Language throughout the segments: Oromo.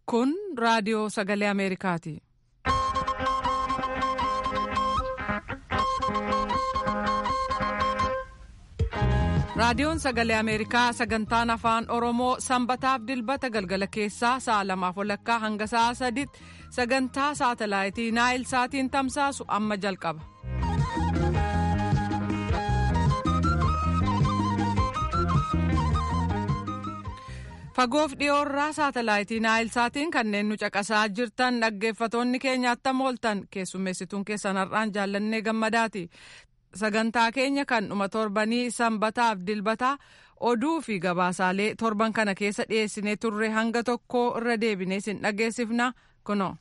Kun raadiyoo sagalee Ameerikaati. Raadiyoon sagalee Ameerikaa sagantaan afaan Oromoo sanbataaf dilbata galgala keessaa sa'a lamaaf walakkaa hanga sa'a sadiitti sagantaa saatalaayitii Naayil Saatiin tamsaasu amma jalqaba. Fagoof dhiyoorraa saatalaayitii Naayil Saatiin kanneen nu caqasaa jirtan dhaggeeffatoonni keenya attam ooltan keessummeessituun keessan har'aan jaallannee gammadaati. Sagantaa keenya kan dhuma torbanii sanbataaf dilbataa oduu fi gabaasaalee torban kana keessa dhiyeessinee turre hanga tokko irra deebinee sin dhageessifna kuno.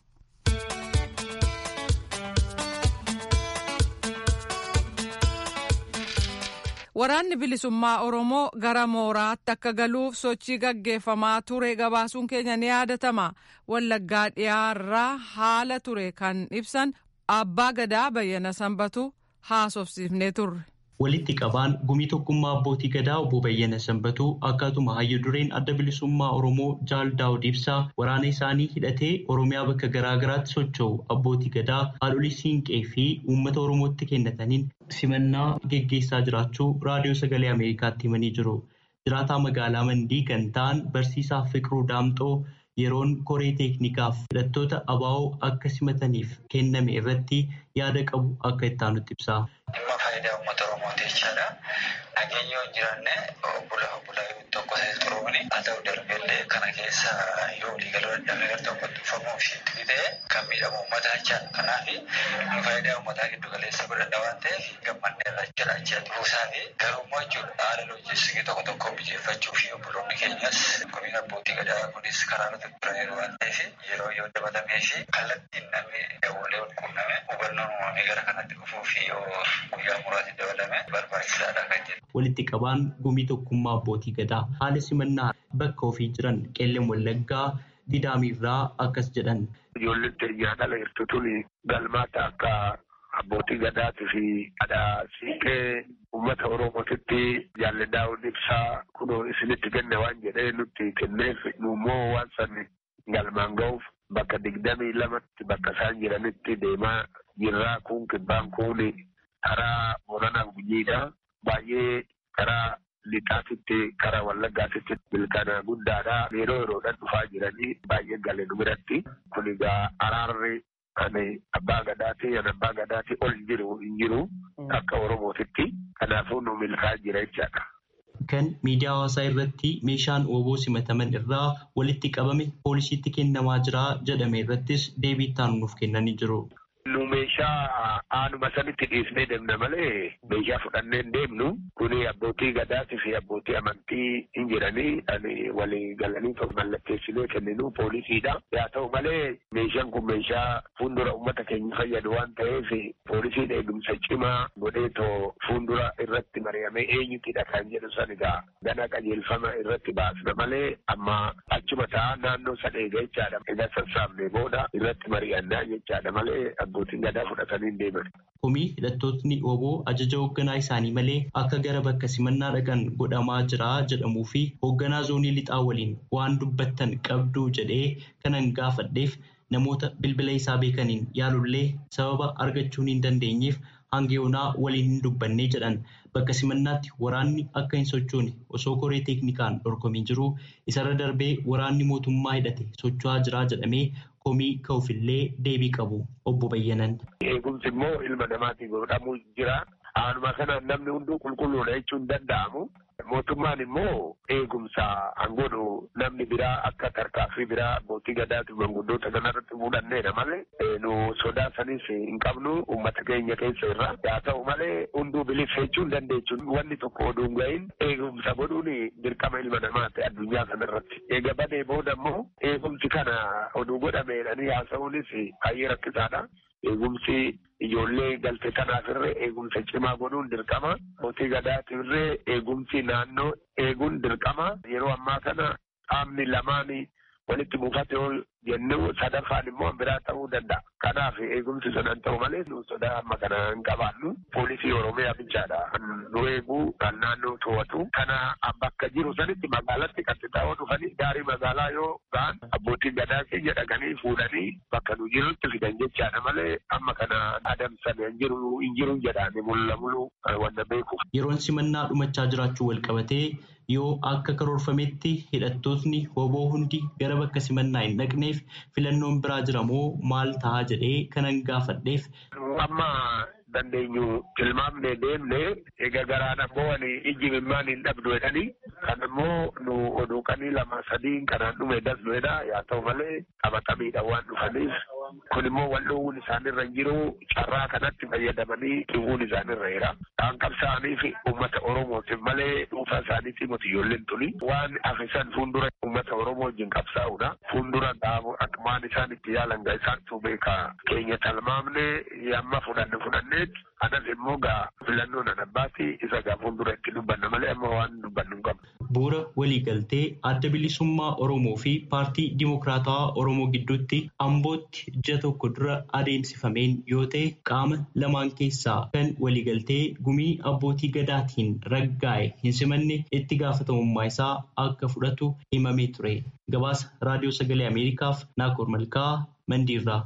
Waraanni bilisummaa Oromoo gara mooraatti akka galuuf sochii gaggeeffamaa ture gabaasuun keenya ni yaadatama. Wallaggaa dhiyaarraa haala ture kan ibsan abbaa gadaa bayyana sanbatu haasofsiifnee turre. Walitti qabaan gumii tokkummaa abbootii gadaa obbo Bayyana Sanbatuu akkatuma hayyu dureen adda bilisummaa Oromoo Jaal Daawud Ibsaa waraana isaanii hidhatee Oromiyaa bakka garaa garaatti socho'u abbootii gadaa haadholii siinqee fi uummata Oromootti kennataniin simannaa geggeessaa jiraachuu raadiyoo sagalee Ameerikaatti himanii jiru. Jiraataa magaalaa Mandii kan ta'an barsiisaa Fiqiruu Daamxoo yeroon koree teeknikaaf hidhattoota abaa'oo akka simataniif kenname irratti yaada qabu akka itti aanutti ibsa. Dhimma faayidaa uummata Oromooti jechaadha. Nageenya yoo hin jiraanne obbula obbulaa tokko ta'e turuuni haa ta'u darbellee kana keessa yoo waliigaluu dadhabee gara tokkotti dhufamuu fi itti ta'e kan miidhamu uummataa jechaadha. Kanaaf nu faayidaa uummataa giddu galeessa godhadha waan ta'eef gammannee irraa jala achi buusaa fi garummaa jechuudha haala loojiistikii tokko tokko mijeeffachuu fi obboloonni keenyas gumiin abbootii gadaa kunis karaa irratti turaniiru waan ta'eef yeroo yoo dabalamee fi kallattiin namni dawwalee wal quunname hubannoon uumamee gara kanatti dhufuu fi yoo guyyaa muraasni dabalame barbaachisaadha kan jedhu. Walitti qabaan gumii tokkummaa abbootii gadaa haala simannaa bakka ofii jiran qeelleen wallaggaa didaamirraa akkas jedhan. Ijoolleen teenyaa dhala jirtu tuni galmaata akka abbootii gadaatii fi haadha siiqee uummata oromootitti jaalladhaawwan ibsaa kunoo isinitti kenne waan jedhee nutti kenneef immoo waan sanni galmaan ga'uuf bakka digdamii lamatti bakka isaan jiranitti deemaa jirraa kun kibbaan kun karaa Booranaa Gujiidha. Baay'ee karaa lixaatitti karaa wallaggaatitti milkaana guddaadha. Yeroo yeroodhaan dhufaa jiranii baay'ee galee nu biratti. Kun egaa araarri ani abbaa gadaati ani abbaa gadaati ol jiru hin jiru akka oromootitti. Kanaafuu nu milkaa jira jechaadha. Kan miidiyaa hawaasaa irratti meeshaan ooboo simataman irraa walitti qabame poolisiitti kennamaa jira jedhame irrattis deebii itti nuuf kennanii jiru. Nu meeshaa aanuma sanitti dhiisnee deemna malee meeshaa fudhannee hin deemnu. Kuni abbootii gadaatii fi abbootii amantii hin jiranii ani walii galanii mallatteessinee kenninu poolisiidha. Haa ta'u malee meeshaan kun meeshaa fuuldura uummata keenya fayyadu waan ta'eef poolisiin eegumsa cimaa godheetoo fuuldura irratti mari'amee eenyutidha kan jedhu san egaa gana qajeelfama irratti baasna malee amma achuma ta'a naannoo san eega jechaadha. Egaa sassaabnee booda irratti mari'annaa jechaadha malee abbootiin gadaa fudhatanii deeman. Komii hidhattootni oboo ajaja hoogganaa isaanii malee akka gara bakka simannaa dhaqan godhamaa jira jedhamuu fi hoogganaa zoonii lixaa waliin waan dubbattan qabduu jedhee kanan gaafadheef namoota bilbila isaa beekaniin yaalullee sababa argachuu hin dandeenyeef hanga yoonaa waliin hin dubbanne jedhan bakka simannaatti waraanni akka hin sochoone osoo koree teeknikaan dorgomii jiru isarra darbee waraanni mootummaa hidhate socho'aa jira jedhamee komii ka'uufillee deebii qabu obbo Bayyanan. Eegumsi immoo ilma namaatiin godhamuu jira. Aanuma kanaan namni hunduu qulqulluudha jechuun danda'amu. Mootummaan immoo eegumsa hangoodhu namni biraa akka tarkaaffii biraa abbootii gadaatu manguddoota kanarratti fuudhanneedha malee nu sodaa sanis hin qabnu uummata keenya keessa irra. Haa ta'u malee hunduu bilisa jechuun dandeechuun wanni tokko oduu hin gahin eegumsa godhuun dirqama ilma namaati addunyaa kanarratti. Eega badee booda immoo eegumsi kana oduu godhameedhanii haasa'uunis baay'ee rakkisaadha. Eegumsi ijoollee galte kanaaf irree eegumsa cimaa godhuun dirqama. Abbootii gadaatiif irree eegumsi naannoo eeguun dirqama. Yeroo ammaa kana qaamni lamaan walitti buufate jennuu sadaffaan immoo biraa ta'uu danda'a. Kanaaf eegumsi sadan ta'u malee nu sodaa amma kana hin qabaannu poolisii oromiyaa bichaadha. Nu eeguu kan naannoo to'atu kana bakka jiru sanitti magaalatti kan xixiqqoo dhufanii gaarii magaalaa yoo ga'an abbootiin gadaa keenya dhaqanii fuudhanii bakka nu jirutti fidan jechaadha malee amma kana adamsan hin jiru hin jiru jedhaani mulla mulu wanta beekuuf. Yeroon simannaa dhumachaa jiraachuu wal qabatee yoo akka karoorfametti hidhattootni hoboo hundi gara bakka simannaa hin dhaqneef filannoon biraa jira moo maal ta'a jedhee kanan gaafadheef. Amma dandeenyu tilmaamnee deemnee egaa garaan ammoo ani ijji mimmaan hin dhabdu jedhanii kan immoo nu oduuqanii lama sadiin kanaan dhume dasnuedha yaa ta'u malee qabatamiidha waan dhufaniif kun immoo wal dhoowwuun isaanirra hin jiru carraa kanatti fayyadamanii dhiwuun isaanirra jira. Kan qabsaa'aniif uummata Oromootiif malee dhuunfaa isaaniitii miti ijoolleen tuni waan afisan fuuldura uummata Oromoo wajjin qabsaa'udha. Fuuldura akmaan isaan itti yaalan gaa isaantu beeka keenya talmaamne yamma fudhanne fudhanneet anas immoo gaa filannoo nan abbaati isa gaa fuuldura itti dubbanna malee amma waan dubbannu hin qabnu. Bu'uura waliigaltee adda bilisummaa Oromoo fi paartii Dimokiraatawaa Oromoo gidduutti Ambootti ji'a tokko dura adeemsifameen yoo ta'e qaama lamaan keessaa kan waliigaltee gumii abbootii gadaatiin raggaa'e hin simanne itti gaafatamummaa isaa akka fudhatu himamee ture. Gabaasa Raadiyoo Sagalee Ameerikaaf Naakoor Malkaa Mandiirraa.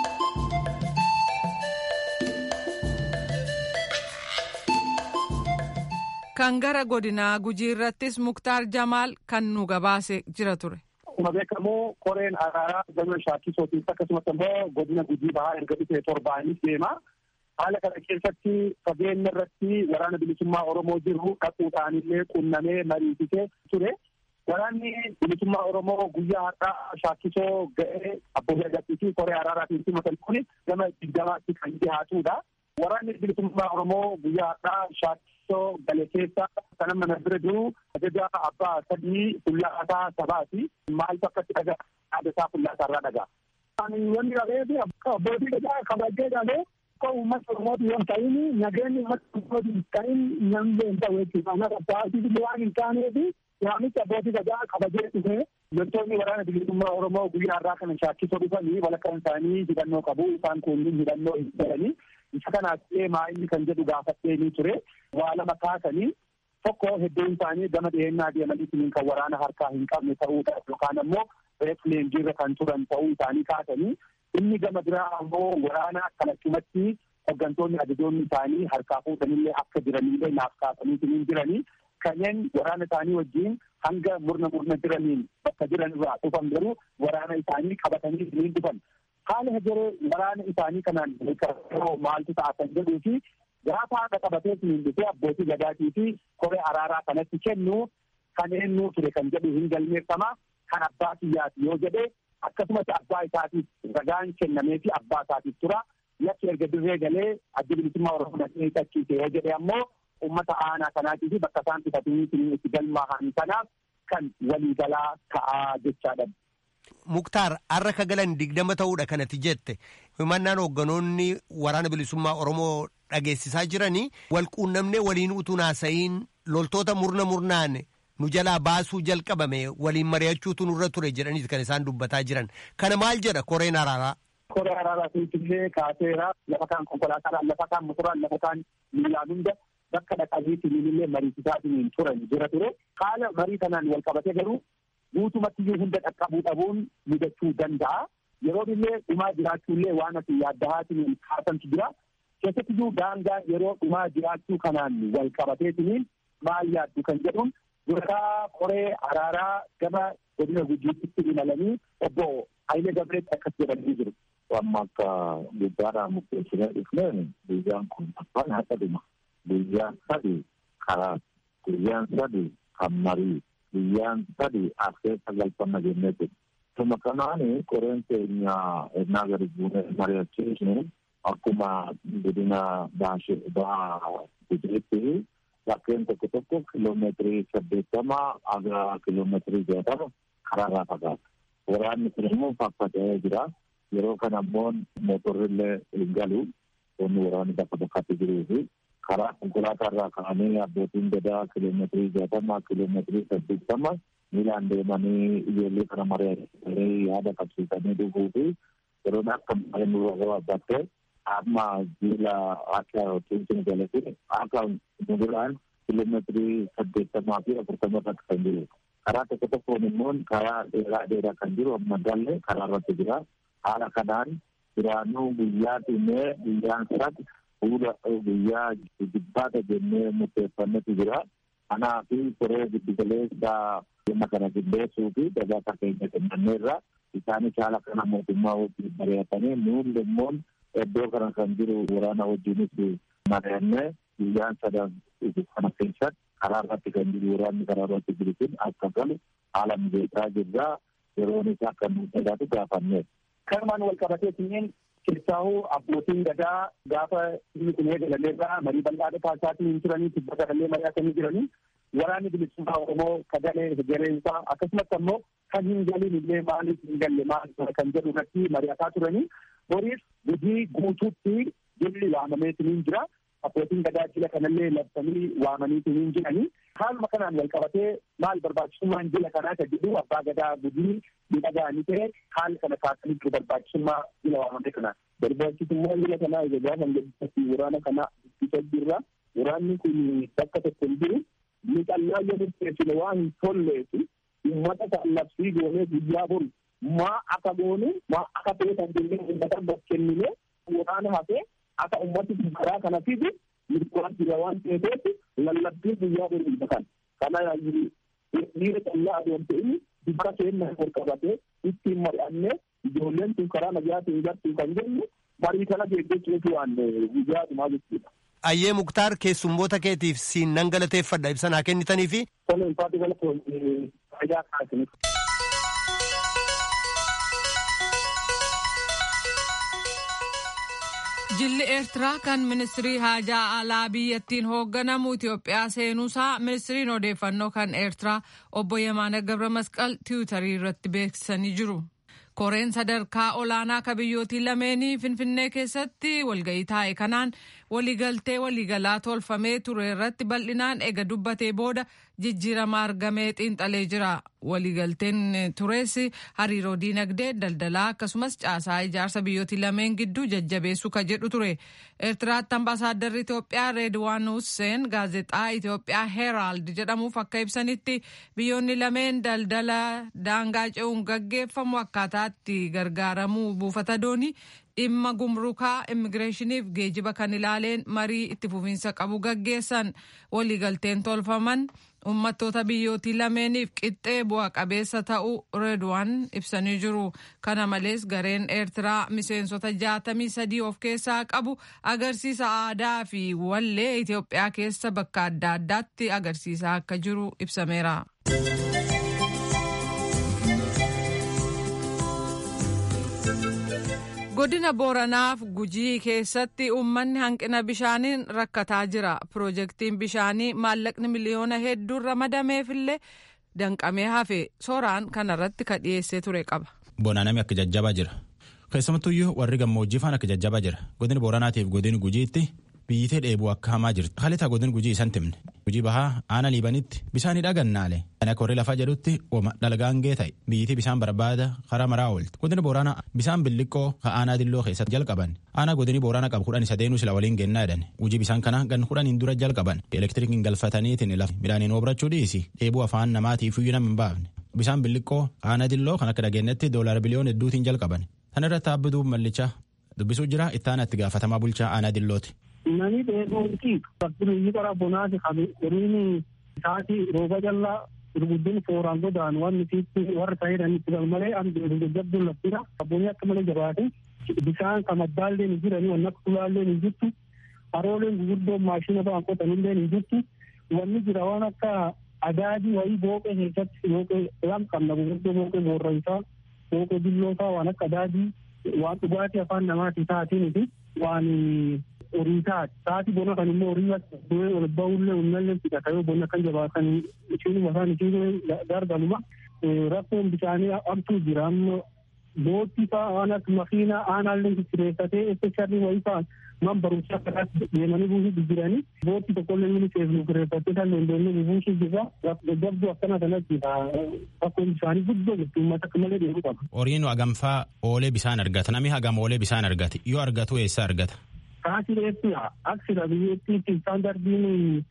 Kan gara godinaa gujii irrattis Muktaar Jamaal kan nu gabaase jira ture. Akkuma beekamu koreen araaraa gama shaakkisootiif akkasumas immoo godina gujii bahaa erga dhufee torbaanis deema. Haala kana keessatti fageenya irratti waraana bilisummaa Oromoo jiru dhaquudhaan illee qunnamee mariisisee ture. Waraanni bilisummaa Oromoo guyyaa har'aa shaakkisoo ga'ee abbootii agarsiisuu fi koree araaraatiin simatan kun gama digdamaatti kan dhiyaatudha. Waraanni bilisummaa Oromoo guyyaa har'aa shaakkisoo gale keessa kan amma na bira jiru ajaja abbaa sadii fuullaasaa sabaati. Maaltu akkatti dhagaa yaada isaa fuullaasaa irraa dhagaa. Wanni dhabeefi abbootii gadaa kabajee dhalee akka uummata Oromooti yoo ta'in nageenyi uummata Oromooti hin ta'in namni hin ta'u jechuudha. Kanaaf abbaatii waan hin taaneefi waamicha abbootii gadaa kabajee dhufe loltoonni waraana bilisummaa Oromoo guyyaa har'aa kana shaakkisoo dhufanii walakkaan isaanii hidhannoo qabu isaan kunniin hidhannoo hin jedhanii isa kanaaf illee maa'inni kan jedhu gaafattee ni ture waa lama kaasanii tokko hedduun isaanii gama dhiyeenyaa deemanii kan waraana harkaa hin qabne ta'uudha yookaan ammoo reef leenjiirra kan turan ta'uu isaanii kaasanii inni gama biraa ammoo waraana kalachumatti hooggantoonni ajajoonni isaanii harkaa fuudhanillee akka jiranillee naaf kaasanii jiranii kanneen waraana isaanii wajjin hanga murna murna jiraniin bakka jiran irraa dhufan garuu waraana isaanii qabatanii isiniin dhufan. Haala hegeree waraana isaanii kanaan maaltu ta'a kan jedhuu fi gaafa haadha qabatee isiniin dhufee abbootii gadaatii fi koree araaraa kanatti kennu kan eenyuu ture kan jedhu hin galmeeffama kan abbaa kiyyaati yoo jedhe akkasumas abbaa isaatiif ragaan kennamee fi abbaa isaatiif tura yakki erga dirree galee adda bilisummaa oromoo dhaqee qachiise yoo jedhe ammoo ummata aanaa kanaatii fi bakka isaan bitatanii itti galmaahan kanaaf kan waliigalaa ta'aa jechaadha. Muktaar har'a ka galan digdama ta'uudha kanatti jette himannaan hoogganoonni waraana bilisummaa Oromoo dhageessisaa jiranii wal quunnamnee waliin utuu naasa'iin loltoota murna murnaan nu jalaa baasuu jalqabame waliin mari'achuutu nurra ture jedhaniiti kan isaan dubbataa jiran kana maal jedha koreen araaraa. Koree araaraa illee kaaseera lafa kaan konkolaataadhaan lafa kaan motoraan lafa kaan miilaan hunda bakka dhaqaniitiin illee mariisisaatiin turan jira ture haala marii kanaan wal qabate garuu guutumatti iyyuu hunda dhaqqabuu dhabuun mudachuu danda'a. Yeroo illee dhumaa jiraachuu illee waan ati yaaddahaatiin kaasantu jira. Keessatti iyyuu daangaa yeroo dhumaa jiraachuu kanaan wal qabateetiin maal yaaddu kan jedhuun durataa koree araaraa gama godina gujiitti imalanii obbo Hayilee Gabreetti akkas jedhanii jiru. Amma akka guddaadhaan murteessinee dhufneen guyyaan kun afaan haqa dhuma. Guyyaan sadi karaa guyyaan sadi kan marii guyyaan sadi askeessa galfanna jennee jiru. Tuma kanaani koreen keenya ennaa gadi buunee mari'achiisnu akkuma godina baashee baa gujiitti bakkeen tokko tokko kiloomeetirii saddeettama aga kiloomeetirii jaatama karaarraa fagaata. Waraanni kun immoo faffatee jira. Yeroo kana immoo mootorrillee hin galu. Wanni waraanni bakka bakkatti jiruu fi karaa konkolaataa irraa ka'anii abbootiin gadaa kiloomeetirii jaatama kiloomeetirii saddeettama miilaan deemanii ijoollee kana mari'atanii yaada qabsiisanii dhufuu fi yeroon akka malee nurra gabaabbattee amma jiila akka tuutiin galate akka muduraan kiiloomeetirii saddeettamaa fi afurtama irratti kan jiru. Karaa tokko tokkoon immoo karaa dheeraa dheeraa kan jiru amma galle karaa irratti jira. Haala kanaan duraanuu guyyaa dhimee guyyaan sadii fuula guyyaa jibbaata jennee murteeffannetu jira. Kanaa fi koree giddugaleessa dhimma kana qindeessuu fi gabaasa keenya kennameerra isaanis haala kana mootummaa wajjin mari'atanii nuun immoo iddoo kana kan jiru waraana wajjinis mari'annee guyyaan sadan kana keessatti karaa irratti kan jiru waraanni karaa irratti jiru kun akka galu haala mijeessaa jirra yeroon isaa akka nuuf sodaatu gaafanneef. Kanumaan wal qabatee kunneen keessaahuu abbootiin gadaa gaafa inni kun eegalameerraa marii bal'aa taasisaatiin hin turanii tibba gadallee mari'atanii jiranii waraanni bilisummaa Oromoo kagalee hegereensaa akkasumas ammoo kan hin galin illee maaliif hin galle maal kan jedhu irratti mari'ataa turanii boriif gujii guutuutti jilli waamameetiin jira. Abbootiin gadaa jila kanallee labsanii waamaniitiin jiranii haaluma kanaan wal qabatee maal barbaachisummaan jila kanaa kan jedhu abbaa gadaa gujii miidhagaanii ta'e haala kana kaasanii jiru barbaachisummaa jila waamame kanaa. Barbaachisummaan jila kanaa egaa kan jedhu waraana kana ittisa jirra. Waraanni kun bakka tokko hin jiru. Miidhannaa yoo murteessine waan hin tolleefi uummata kan labsii goonee guyyaa bori maa akka goone maa akka ta'e kan jennee uummata bakkennine waraana hafee akka ummati karaa kana fidu mirgaan jira waan ta'eef lallabbii guyyaa bori kan kana dhiira callaa adeemte inni dibara keenya ol qabatee ittiin mari'annee ijoolleen tun karaa nagaatiin gartuu kan jennu marii kana deeggachuutu waan guyyaa dhumaa jechuudha. Ayyee Muktaar keessummoota keetiif siin nan galateeffadha ibsa naa kennitanii fi. Toleen faati galatoon fayyaa kaasiniif. Jilli Eertiraa kan ministirii haajaa alaa biyyattiin hoogganamu Itoophiyaa seenuusaa ministiriin odeeffannoo kan Eertiraa obbo Yemaana Gabra Masqal tiwutarii irratti beeksisanii jiru. Koreen sadarkaa olaanaa ka biyyootii lameenii Finfinnee keessatti walga'ii taa'e kanaan waliigaltee waliigalaa tolfamee ture irratti bal'inaan ega dubbatee booda jijjiirama argamee xiinxalee jira. Waliigalteen tures hariiroo diinagdee daldalaa akkasumas caasaa ijaarsa biyyootii lameen gidduu jajjabeessuu ka jedhu ture. Eertiraatti ambaasaaddarri Itoophiyaa Reedwaan Husseen gaazexaa Itoophiyaa Heeraald jedhamuuf akka ibsanitti biyyoonni lameen daldala daangaa ce'uun gaggeeffamu akkaataatti gargaaramuu buufata doonii dhimma gumrukaa immigireeshiniif geejiba kan ilaaleen marii itti fufiinsa qabu gaggeessan waliigalteen tolfaman uummattoota biyyootii lameeniif qixxee bu'a qabeessa ta'uu reedwaan ibsanii jiru kana malees gareen eertiraa miseensota jaatamii sadii of keessaa qabu agarsiisa aadaa fi wallee itiyoophiyaa keessa bakka adda addaatti agarsiisaa akka jiru ibsameera. godina booranaaf gujii keessatti uummanni hanqina bishaaniin rakkataa jira piroojeektiin bishaanii maallaqni miliyoona hedduun ramadameefillee danqamee hafe sooraan kanarratti ka dhiyeessee ture qaba. Bonaanami akka jajjabaa jira keessumattuyyuu warri gammoojjii faan akka jajjabaa jira godina booranaatiif godina gujiitti biyyitee dheebuu akka hamaa jirti halitaa godina gujii isan timne gujii bahaa aana liibanitti bisaanii dhagannaale kan akka warri lafaa jedhutti ooma dhalgaangee ta'e biyyitii bisaan barbaada karaa maraa oolti godina booraana bisaan billiqqoo ka aanaa dilloo keessatti jalqaban aanaa godini booraana qabu kudhan isa deenuu sila waliin gennaa jedhan gujii bisaan kana gan kudhaniin dura jalqaban elektirikiin galfataniitiin lafa midhaaniin obrachuu dhiisi dheebuu afaan namaatiif iyyuu nama hin baafne bisaan billiqqoo aanaa dilloo kan akka dhageenyatti doolaara biliyoon hedduutiin jalqaban tan irratti abbituu mallichaa dubbisuu jira ittaana itti gaafatamaa bulchaa aanaa dillooti. Nani dheebuuti fakkiin qara bonaati qabu qoriin isaati rooba jallaa gurguddin fooraan godaan waan nuti warra ta'edhan itti galmalee an jajjabduun laftira abboonni akka malee jabaate bisaan kamaddaallee hin jirani wanni akka tulaallee hin jirtu harooleen gurguddoon maashina ba'an qotanillee hin jirtu wanni jira waan akka adaadii wayii booqee keessatti booqee waan qabna gurguddoo booqee boorraysaa booqee billoosaa waan akka adaadii waan dhugaatii afaan namaatii taatiin waan horii taati taati bona kan immoo horii du'ee ol ba'ullee uummallee fidhata yoo bonna kan jabaatan ishiinuma isaan ishiin gargaluma rakkoon bishaanii abtuu jira amma boottii fa'aa waan akka makiinaa aanaallee sireessatee espeshalii wayii fa'an man barumsaa kanaatti deemanii buusuu jiranii booti tokkollee UNICEF nu kireeffattee kan dandeenyu buusuu jirra jabduu akkana kanatti bakkoon isaanii guddoo jirtu uummata akka malee deemuu qaba. Horiin hagamfaa oolee bisaan argata namni hagam oolee bisaan argata yoo argatu eessa argata. Kaasii reetti aksida biyyattiitti istaandardiin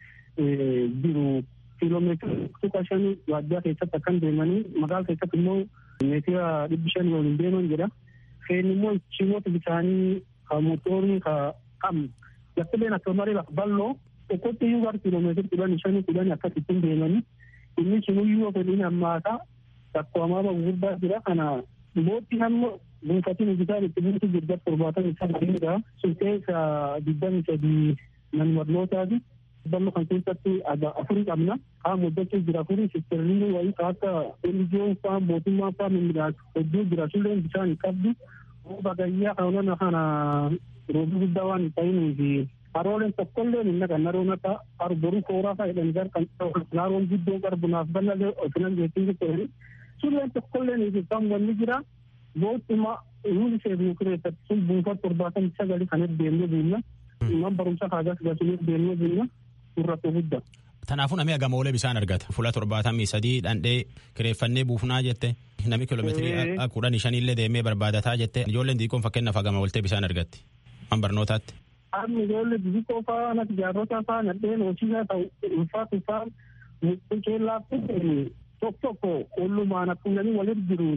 jiru kiiloomeetira tuqa shanii waajjira keessatti akkan deemanii magaala keessatti immoo meetira dhibbi shanii waliin deeman jedha. Feen immoo ciimoota bisaanii ka mootorii ka qabnu laftileen akka malee lafa bal'oo tokkotti iyyuu gara kiiloomeetira kudhanii shanii kudhanii akkasittiin deemanii inni sunuyyuu fedhiin hammaataa rakkoo hamaama gurguddaa jira kana mootii hamma buufatiin hojjetaan itti buutu jirga torbaatan isaa gadiidha sun keessa digdami sadii nan barnootaati ballo kan keessatti afurii qabna kaan hojjechuu jira afurii sistirriin wayii ka akka elijiyoon faa mootummaa faa mimmiidhaas hedduu jira sulleen bishaan hin qabdu bagayyaa kanona kana roobii guddaa waan hin ta'inii fi harooleen tokkollee hin naqan naroon akka arboruu kooraa faa jedhan gar kan naroon guddoo qarbunaaf bal'alee ofinan jechuun jechuudha sulleen tokkollee hin jirtan wanni jira bootuma UNICEF nu kireeffatti sun buufata torbaatamii sagali kan deemnee buunna man barumsa kaagas gasuuf deemnee buunna surrattoo guddaa. Kanaafuu namni hagam oolee bisaan argata. Fuula torbaatamii sadii dhandhee kireeffannee buufnaa jette. Namni kiiloomeetirii kudhanii shaniillee deemee barbaadataa jette. Ijoolleen xixiqqoon fakkeenyaaf hagama ooltee bisaan argatti. Man barnootaatti. Amma ijoollee xixiqqoo fa'aa natti jaarrota fa'aa nadheen hojiisaa ta'u ulfaatu fa'aa keellaa tokko tokko ollumaan akkuma namni walitti jiru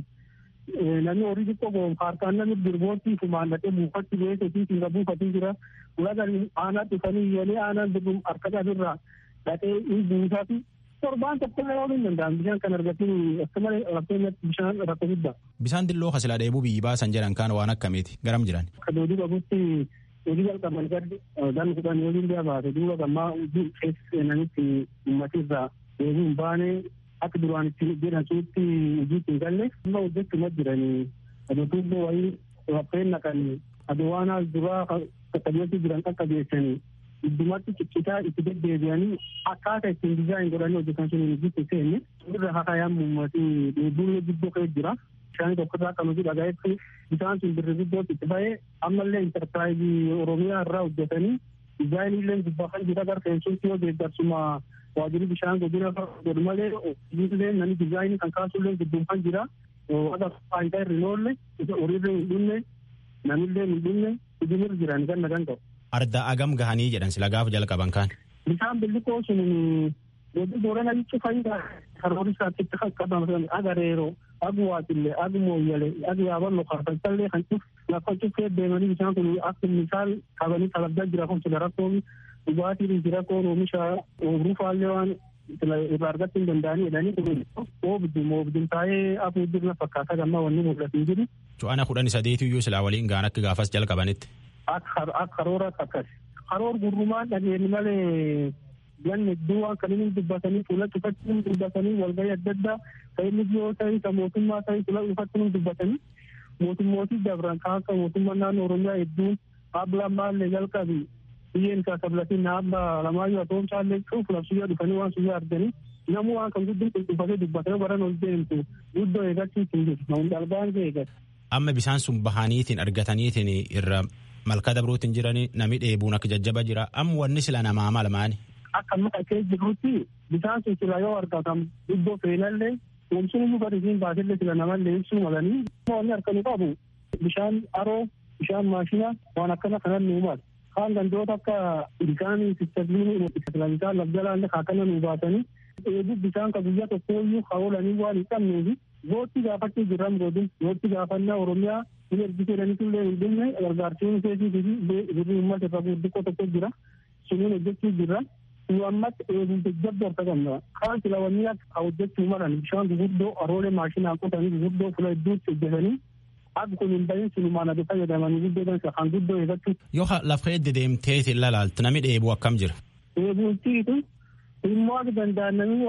namni horii xiqqoo goon harkaan namni birbootti fumaan dhaqee buufatti beeketii siinga buufatii jira ulagan aanaa dhufanii yelee aanaan birrum harka qabirraa dhaqee hin buusaati torbaan tokko yoo hin danda'an bishaan kan argatin akka malee rakkootti bishaan rakkoo guddaa. Bisaan dilloo kasilaa dheebuu biyyi baasan jedhan kaan waan akkamiiti garam jiran. Akka doodii qabutti hojii jalqaban gaddi gan kudhan yoo hin baate duuba gammaa keessa seenanitti uummatirraa deebii hin baane akka duraan itti jedhan suutti hojiitti hin galle amma hojjechuma jiranii adotuubboo wayii raffeen naqanii adowaanaas duraa qaqqabeessi jiran qaqqabeessanii iddumatti ciccitaa itti deddeebi'anii akkaataa ittiin dizaayin godhanii hojjetan sun hojiitti seenne irra hakayaan uummatii dheebuun guddoo ka'ee jira. Bishaan tokkorraa kan hojii dhagaa'etti bishaan sun birri guddootti itti ba'ee ammallee intarpiraayizii Oromiyaa irraa hojjetanii dizaayinillee gubbaa kan jira gara feensuutti yoo deeggarsuma waajjirri bishaan godina godhu malee hojiilee namni dizaayinii kan kaasullee gidduun kan jira waaqa faayidaa irra hin oolle horiirra hin dhumne namillee hin dhumne hojiirra jiran ganna gan ta'u. Arda agam gahanii jedhan sila gaafa jalqaban kaan. Bishaan billikoo sun godina boorana jechuun faayidaa karoora isaatti kan qaban agareeroo agu waatillee agu mooyyalee agu yaaballo karfalchallee kan cuf lafa cufee deemanii bishaan kun akka misaal qabanii talaggaa jira kun sila rakkoomi dhugaatiin jira koon oomisha oobruu faallee waan irraa argachuu hin danda'anii jedhanii kun oobdum oobdum taa'ee afur jirna fakkaata gammaa wanni mul'atu hin jiru. Cu'ana kudhan sadeetu iyyuu silaa waliin gaan akka gaafas jalqabanitti. Akka karoora akkas. Karoor gurrumaan dhageenyi malee ganni iddoo waan kan inni dubbatanii fuula cufatti inni dubbatanii walgahii adda addaa kan inni yoo ta'e kan mootummaa ta'e fuula cufatti inni dubbatanii mootummootii dabran kan akka mootummaa naannoo Oromiyaa hedduun ablaan maallee jalqabi biyyeen isaa sablatiin naabba lamaayyuu atoomsaallee cuuf labsiyyaa dhufanii waan suyyaa arganii namuu waan kan guddin qulqulfatee dubbatee baran ol deemtu guddoo eeggachuutti hin jiru namoonni dhalbaan eeggatu. Amma bisaan sun bahaniitiin argataniitiin irra malkaa dabruutiin jiranii nami dheebuun akka jajjaba jira amma wanni sila namaa malmaani. Akka amma dhaqee jirutti bisaan sun sila yoo argatan iddoo feenallee oomishni iyyuu gadi siin baasillee sila namallee ibsuu malanii wanni harkanu qabu bishaan aroo bishaan maashina waan akkana kanan nuu mala. kaan gandoota akka bishaan sistabliin bishaan lafjalaallee akkana nuu baatanii dheebuu bishaan ka guyyaa tokko iyyuu haolanii waan hin qabneefi gootti gaafachuu jirran godin gootti gaafannaa oromiyaa hin ergisee jedhaniitullee hin dhumne gargaarsiin keetii fi birrii uummata irra gurguddoo tokko jira suniin hojjechuu jirra nu ammatti dheebuu jajjabdoo harka qabna kaan sila wanni akka hojjechuu malan bishaan guguddoo aroolee maashinaan qotanii guguddoo fula hedduutti hojjetanii akka kun hin bahin sinumaan ati fayyadamanii guddoo dansa kan guddoo eeggachuu. Yoo lafa edde deemteeti lalaaltu nami dheebuu akkam jira. Dheebuutiitu immoo akka danda'an namni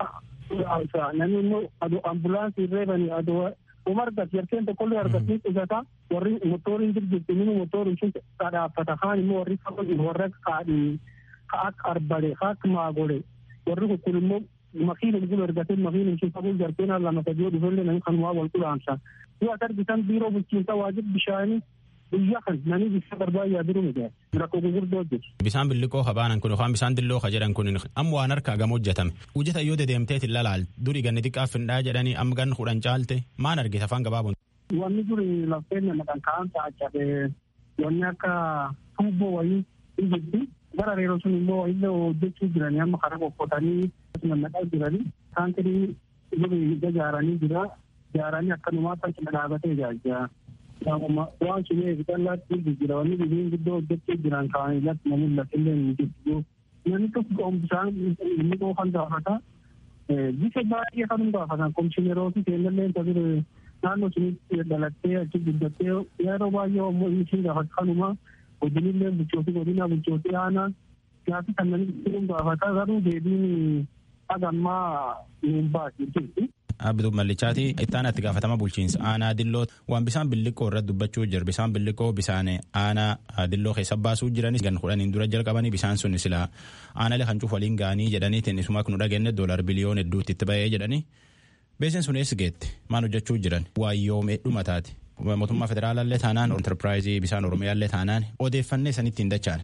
walumaa namni immoo aduu ambulaansii reebanii aduu uma argatu yarkeen tokkollee argatanii qusata warri motoriin jirjirti inni motoriin sun dhaabbata kaan immoo warri warra kaadhii ka akka arbale ka akka maagole warri kun immoo makiinum kun ergatee makiinum sun qabuu jarkeen lama sadii dhufellee namni kanumaa wal qulaamsa. yoo as argitan biiroo bulchiinsa waajjira bishaanii Biyya kan namni bishaan barbaadaa jiru miti rakkoo gurguddoo hojjetu. Bisaan billiqoo habaanan kun yookaan bisaan dilloo ka jedhan kun amma waan harkaa gama hojjetame. Hojjeta yoo dedeemteet hin lalaal durii ganni xiqqaaf findhaa jedhanii amma ganni kudhan caalte maan argite afaan gabaabuun. Wanni duri lafteen maqaan ka'an taa'achaate wanni akka tuubboo wayii hin jirti. Gara reeroo sun immoo illee hojjechuu jiranii amma karaa qoqqootanii naqaa jiranii taankirii duri ijaaranii jira. Ijaaranii akkanumaa kan dhaabatee ijaajjaa. waan sun eegalaatti jira wanni biyyiin guddoo hojjechuu jiran kaa'anii irratti namni lafillee hin jirtu namni tokko bishaan inni qoofan gaafata bisa baay'ee kan gaafatan komishinerooti seenallee tajaajila naannoo sunitti dhalattee achi guddattee yeroo baay'ee ammoo inni siin gaafata kanuma godinillee bulchootii godina bulchootii aanaa gaafi kan namni gaafata garuu deebiin hagammaa hin baasi jirti. Abduu Mallichaati ittaan itti gaafatama bulchiinsa aanaa dilloo waan bisaan billiqoo irratti dubbachuu jira bisaan billiqoo bisaan aanaa dilloo keessa baasuu jiranis gan kudhaniin dura jalqabanii bisaan sun sila aanaalee kan cuuf waliin ga'anii jedhaniitiin isuma kun dhageenye doolar biliyoon hedduutti itti ba'ee jedhanii beekseen sun eessi geette maan hojjechuu jiran waayyoomee dhumataati mootummaa federaalaallee taanaan enterpiraayizii bisaan oromiyaallee taanaan odeeffannee sanitti hin dachaan.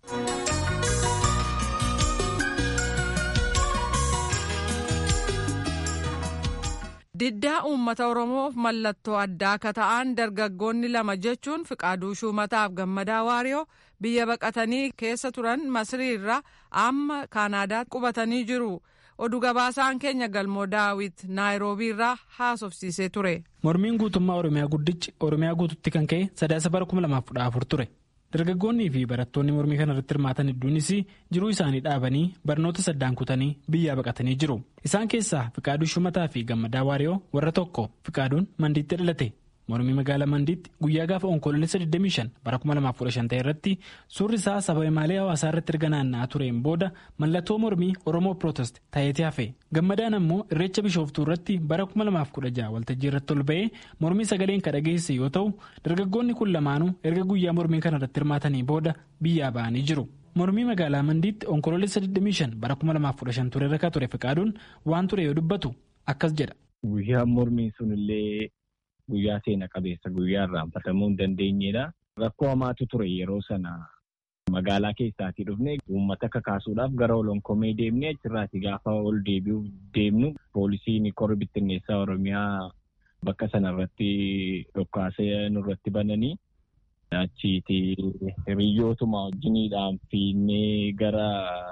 Diddaa uummata Oromoof mallattoo addaa akka ta'an dargaggoonni lama jechuun Fiqaaduu Shumataaf Gammadaa Waariyoo biyya baqatanii keessa turan Masrii irraa amma Kaanaadaatti qubatanii jiru. Oduu gabaasaan keenya galmoo daawit naayiroobii irraa haasofsiisee ture. Mormiin guutummaa Oromiyaa guddichi Oromiyaa guututti kan ka'e sadaasa bara 2014 ture. Dargaggoonnii fi barattoonni mormii kana irratti hirmaatan hedduunis jiruu isaanii dhaabanii barnoota saddaan kutanii biyyaa baqatanii jiru. Isaan keessaa Fiqaaduu Shumataa fi Gammadaa Waariyoo warra tokko Fiqaaduun Mandiitti dhalate. Mormii magaalaa Mandiitti guyyaa gaafa onkoloolessa 25 bara 2015 ta'e irratti suurri isaa saba imaalee hawaasaa irratti erga naanna'aa tureen booda mallattoo mormii Oromoo Pirootest ta'eeti hafe. Gammadaan ammoo irreecha bishooftuu irratti bara 2016 waltajjii irratti ol ba'ee mormii sagaleen kan dhageesse yoo ta'u dargaggoonni kun lamaanuu erga guyyaa mormii kana irratti hirmaatanii booda biyyaa ba'anii jiru. Mormii magaalaa Mandiitti onkoloolessa 25 bara 2015 ture irra ture Fiqaaduun waan ture yoo dubbatu akkas jedha. Guyyaan mormii sunillee guyyaa seena qabeessa guyyaa irraanfatamuu hin dandeenyedha. Rakkoo hamaatu ture yeroo sana magaalaa keessaatii dhufne uummata kakaasuudhaaf gara olonkomee deemnee achirraati gaafa ol deebi'uuf deemnu poolisiin korri bittinneessaa Oromiyaa bakka sanarratti dhokkaasee nurratti bananii achiiti hiriyyootuma wajjiniidhaan fiinnee gara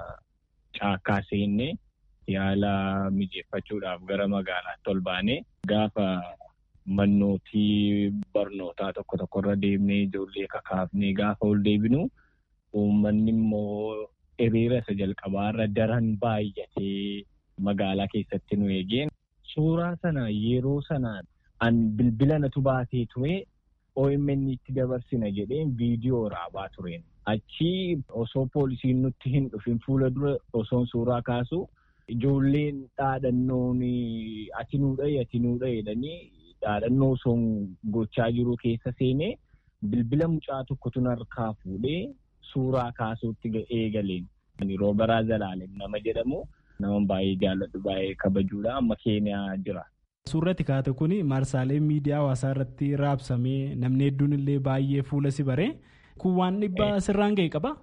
caakkaa seennee yaala mijeeffachuudhaaf gara magaalaatti ol baanee gaafa mannootii barnootaa tokko tokkorra deemnee ijoollee kakaafnee gaafa ol deebinu uummanni immoo hiriira isa jalqabaarra daran baay'atee magaalaa keessatti nu eegeen suuraa sana yeroo sana an bilbila natu baatee ture OMN itti dabarsina jedheen viidiyoo raabaa tureen achi osoo poolisiin nutti hin dhufin fuula dura osoon suuraa kaasu ijoolleen dhaadhannoon ati nuu dhaye ati nuu dhaye jedhanii dhaadhannoo osoo gochaa jiru keessa seenee bilbila mucaa tokkotu harkaa fuudhee suuraa kaasuutti eegaleen. Roobaraa Zalaalem nama jedhamu nama baay'ee jaalladhu baay'ee kabajuudha amma keeniyaa jira. Suurratti kaate kun maarsaalee miidiyaa hawaasaa irratti raabsamee namni hedduun illee baay'ee fuula si baree kun waan dhibbaa sirraan ga'e qaba.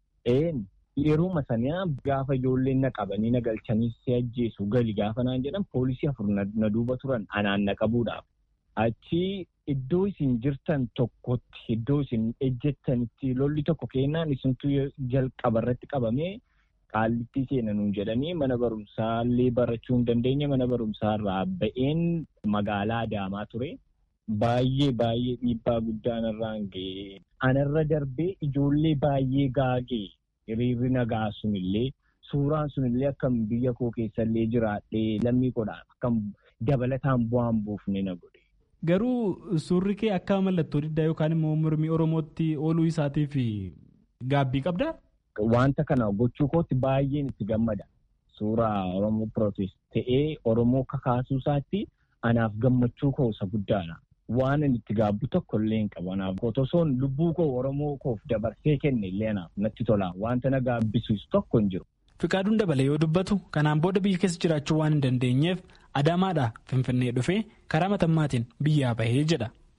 Yeroo saniyaa gaafa ijoolleen na qabanii na galchanii si ajjeesu gali gaafa naan jedhan poolisii afur na duuba turan anaan na qabuudhaaf. Achi iddoo isin jirtan tokkotti iddoo isin ejjettanitti lolli tokko kennaan isintu jalqaba irratti qabamee qaallitti seenanuun jedhanii mana barumsaa illee barachuu hin dandeenye mana barumsaa irraa ba'een magaalaa Adaamaa ture. Baay'ee baay'ee dhiibbaa guddaan irraan ga'ee anarra darbee ijoollee baay'ee gaagee hiriirri nagaa sunillee suuraan sunillee akkam biyya koo keessallee jiraadhee lammii godhaan akkam dabalataan bu'aan buufne na godhe. Garuu suurri kee akka mallattoo diddaa yookaan immoo mormii Oromootti ooluu isaatiif gaabbii qabdaa? Wanta kana gochuu kootti baay'een itti gammada. Suuraa Oromoo Pirootest ta'ee Oromoo kakaasuu isaatti anaaf gammachuu koo isa guddaadha. Waan inni itti gaabbu tokko illee hin qabu. Anaaf osoon lubbuu koo Oromoo koof dabarsee kenne illee anaaf natti tola. Wanta na gaabbisiisu tokko hin jiru. Fiqaaduun dabalee yoo dubbatu kanaan booda biyya keessa jiraachuu waan hin dandeenyeef Adaamaadhaa Finfinnee dhufee karaa matammaatiin biyyaa bahee jedha.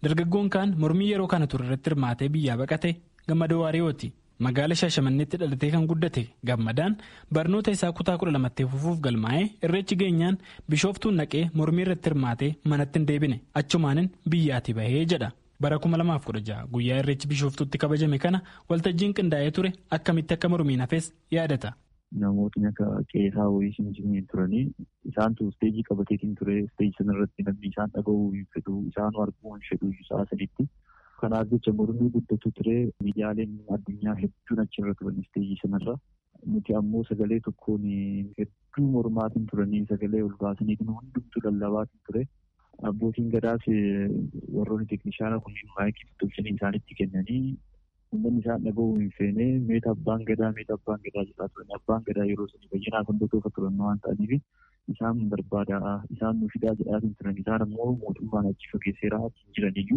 dargaggoon kaan mormii yeroo kana ture irratti hirmaatee biyyaa baqate gammadoo waariyooti magaala shaashamanneetti dhalatee kan guddate gammadaan barnoota isaa kutaa kudha lamatti fufuuf galmaa'ee irreechi geenyaan bishooftuun naqee mormii irratti hirmaatee manatti hin deebine achumaanin biyyaatii bahee jedha bara 2016 guyyaa irreechi bishooftuutti kabajame kana waltajjiin qindaa'ee ture akkamitti akka mormiin hafes yaadata. Namootni akka qeesaa wayii simsimeen turanii isaantu isteejii qabateetiin ture isteejii sanarratti namni isaan dhaga'uu hin fedhu isaan arguu hin fedhu isaa sadiitti. Kanaaf jecha mormii guddatu ture miidiyaaleen addunyaa hedduun achirra turan isteejii sanarra. Nuti ammoo sagalee tokkoon hedduu mormaatiin turanii sagalee ol baasaniitiin hundumtu lallabaatiin ture. Abbootiin gadaas warroonni teeknishaana kunniin maayikii tolchanii isaanitti kennanii uummanni isaan dhaga'uu hin feene meeta abbaan gadaa meeta abbaan gadaa jedhaa turan abbaan gadaa yeroo sanii bayyanaaf hordofaa turan waan ta'aniif isaan barbaadaa isaan nu fidaa jedhaatiin turan isaan ammoo mootummaan achi fageesseeraa achi jiraniyyuu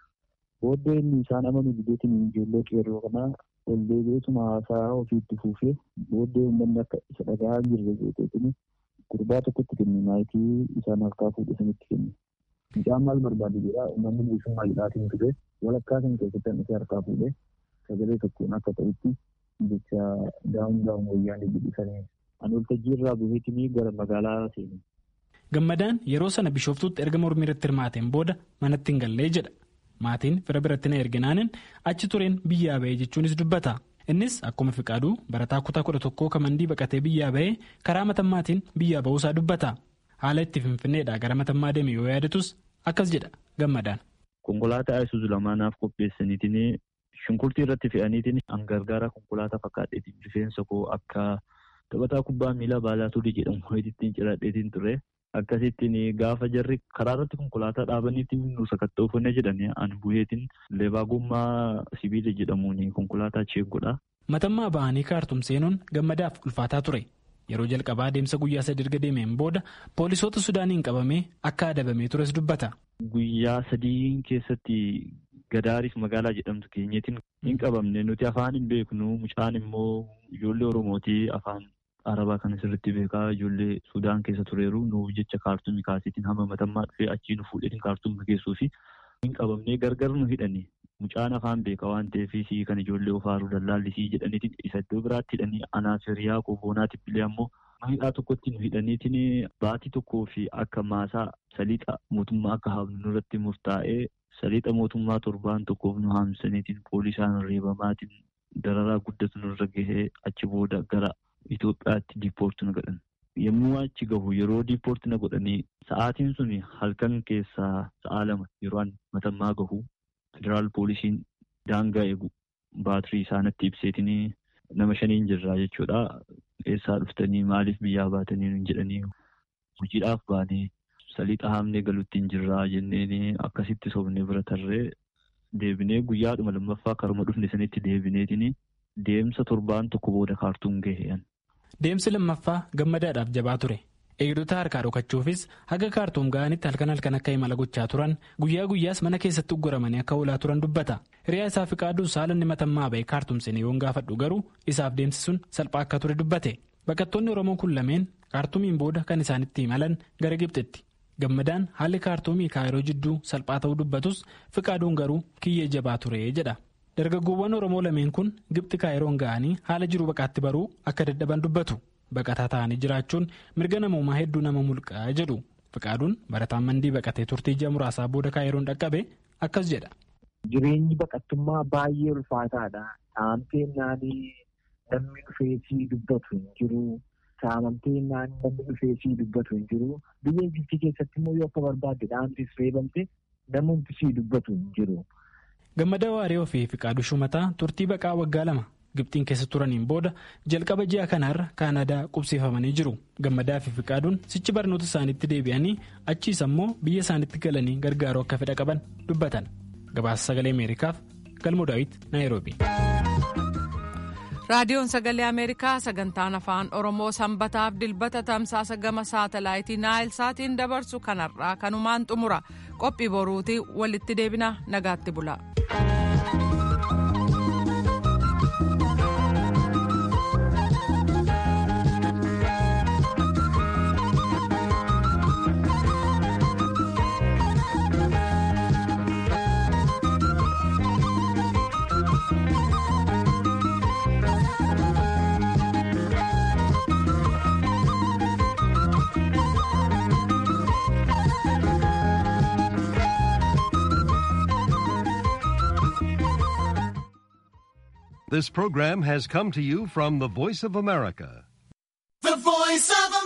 booddee inni isaan amanu bideetiin ijoollee qeerroo kanaa ol deebi'eetuma haasaa ofiitti fuufee booddee uummanni akka isa dhagaa jirre jeeteetini gurbaa tokkotti kenne maayikii isaan harkaa fuudhe sanitti kenne. Mucaan maal barbaade jedhaa uummanni bilisummaa jedhaatiin ture walakkaa kan keessatti hanqisee harkaa fuudhee sagalee tokkoon akka ta'utti jecha daa'uun daa'uun wayyaanii jedhisanii ani waltajjii irraa buheetinii gara magaalaa seene. Gammadaan yeroo sana bishooftuutti erga mormii irratti hirmaateen booda manatti hin gallee jedha. Maatiin fira biratti na erginaanin achi tureen biyyaa bahee jechuunis dubbata. Innis akkuma fiqaaduu barataa kutaa kudha tokkoo kamandii baqatee biyyaa bahee karaa matammaatiin biyyaa bahuusaa dubbata. Haala itti finfinneedhaa gara matammaa deeme yoo yaadatus akkas jedha gammadaan. Konkolaataa Isuzu lamaanaaf qopheessaniitiin shunkurtii irratti fe'aniitiin hangargaara konkolaataa fakkaadheetiin rifeensa koo akka taphataa kubbaa miilaa baalaa turii jedhamu ittiin ciradheetiin ture. Akkasittiin gaafa jarri karaa irratti konkolaataa dhaabaniitiin nu sakatta'uufannee jedhanii ani buheetiin leebaa gommaa sibiila jedhamuun konkolaataa cheeggodha. Matammaa ba'anii kaartum seenuun gammadaaf ulfaataa ture. Yeroo jalqabaa deemsa guyyaa sadii erga deemeen booda poolisoota Sudaaniin qabamee akka adabamee tures dubbata. Guyyaa sadii keessatti Gadaaris magaalaa jedhamtu keenyaatiin hin qabamne nuti afaan hin beeknu mucaan immoo ijoollee Oromootii afaan Arabaa kan sirriitti beekaa ijoollee Sudaan keessa tureeru nuuf jecha kaartumii kaasiitiin hamma matammaa dhufee achii nu fuudheetiin kaartumii geessuu fi hin qabamnee gargar nu hidhani. Mucaan afaan beeka waan ta'eef kan ijoollee ofaaruu dallaallisii jedhaniitiin isa iddoo biraatti hidhanii anaaf hiriyaa kooboonaatiif illee ammoo hidhaa tokkotti nu hidhaniitiin baatii tokkoo fi akka maasaa saliixa mootummaa akka haamnu nurratti murtaa'ee saliixa mootummaa torbaan tokkoof nu haamsaniitiin poolisaan reebamaatiin dararaa guddatu nurra gahee achi booda gara Itoophiyaatti diippoorti na godhan. Yommuu achi gahu yeroo diippoorti na godhanii sa'aatiin sun halkan keessaa sa'a lama yeroo an matammaa gahu federaal poolisiin daangaa eegu baatirii isaanitti ibseetiin nama shaniin jirraa jechuudha. Eessaa dhuftanii maaliif biyyaa baatanii nun jedhanii hojiidhaaf baanee saliixa haamnee galuutti hin jirraa jenneen akkasitti sobnee bira tarree deebinee guyyaadhuma lammaffaa karuma dhufne sanitti deebineetiin deemsa torbaan tokko booda kaartuum gaheen. Deemsi lammaffaa gammadaadhaaf jabaa ture. Eegdota harkaa dhokachuufis haga kaartuum ga'anitti halkan halkan akka imala gochaa turan guyyaa guyyaas mana keessatti ugguramanii akka oolaa turan dubbata. Hiriyaa isaa fi qaadduus haala inni matammaa ba'e kaartuum seenee yoon gaafadhu garuu isaaf deemsi sun salphaa akka ture dubbate. Baqattoonni Oromoo kun lameen kaartuumiin booda kan isaanitti imalan gara Gibxitti. Gammadaan haalli kaartuumii kaayiroo jidduu salphaa ta'uu dubbatus fiqaaduun garuu kiyyee jabaa ture jedha. Dargaggoowwan Oromoo lameen kun Gibxi kaayiroon ga'anii haala jiru baqaatti baruu akka dadhaban dubbatu. Baqataa ta'anii jiraachuun mirga namoomaa hedduu nama mulqaa jedhu. Fiqaaduun barataan mandii baqatee turtii ji'a muraasaa booda kaayiroon dhaqqabe akkas jedha. Jireenyi baqattummaa baay'ee ulfaataadha. Saamteen naanii namni dhufeesii dubbatu hin jiru. Saamamtee naanii namni dhufeesii dubbatu hin jiru. Biyya Gibxi keessatti immoo yoo akka barbaadde dhaantis reebamte namumti sii dubbatu hin jiru. Gammadaa Waaree fi Fiqaaduu Shumataa turtii baqaa waggaa lama Gibxiin keessa turaniin booda jalqaba ji'a kanaarra Kaanadaa qubsiifamanii jiru. Gammadaa fi Fiqaaduun sichi barnoota isaaniitti deebi'anii achiis ammoo biyya isaaniitti galanii gargaaruu akka fedha qaban dubbatan. Gabaasa sagalee Ameerikaaf Galmoo Daawit Naayiroobi. raadiyoon sagalee ameerikaa sagantaan afaan oromoo sanbataaf dilbata tamsaasa gama saatalaayitii naayil saatiin dabarsu kanarraa kanumaan xumura qophii boruutii walitti deebina nagaatti bula. This program has come to you from the Voice of America. The Voice of